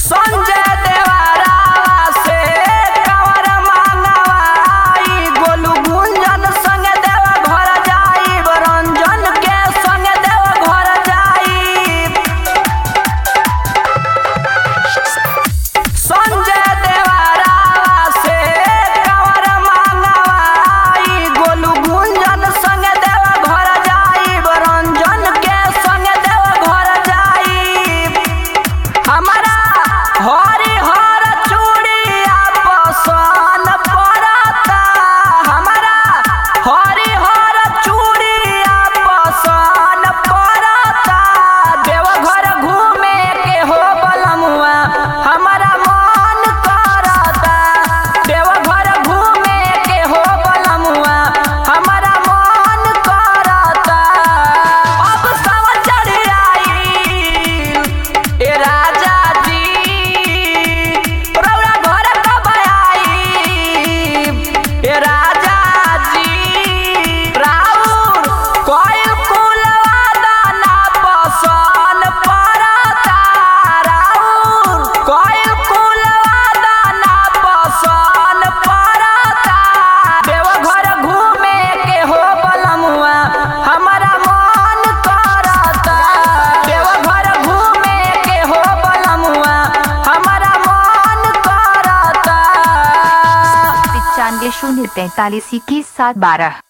संजय देवरावा से कंवर मांगवाई गोलू गुंजन संग देव घर जाई रंजन के संग देव घर जाई संजय देवरावा से कंवर मांगवाई गोलू गुंजन संग देव घर जाई रंजन के संग देव घर जाई हमारा हरि हर चूड़िया पसन पड़ता हमारा हरि हर चूड़िया पसन पड़ता देवघर घूमे के हो बलमुआ हमारा मन करता देवघर घूमे के हो बलमुआ हमारा मन करता अब सावन चढ़ आई ए राजा जी रौरा घर कब आई ए राजा जी राउर कोई कुलवा दाना पसन पड़ता राउर कोई कुलवा दाना पसन पड़ता देवघर घूमे के हो बलमुआ हमारा मन करता देवघर घूमे के हो बलमुआ हमारा मन करता पचानवे शून्य तैतालीस इक्कीस सात बारह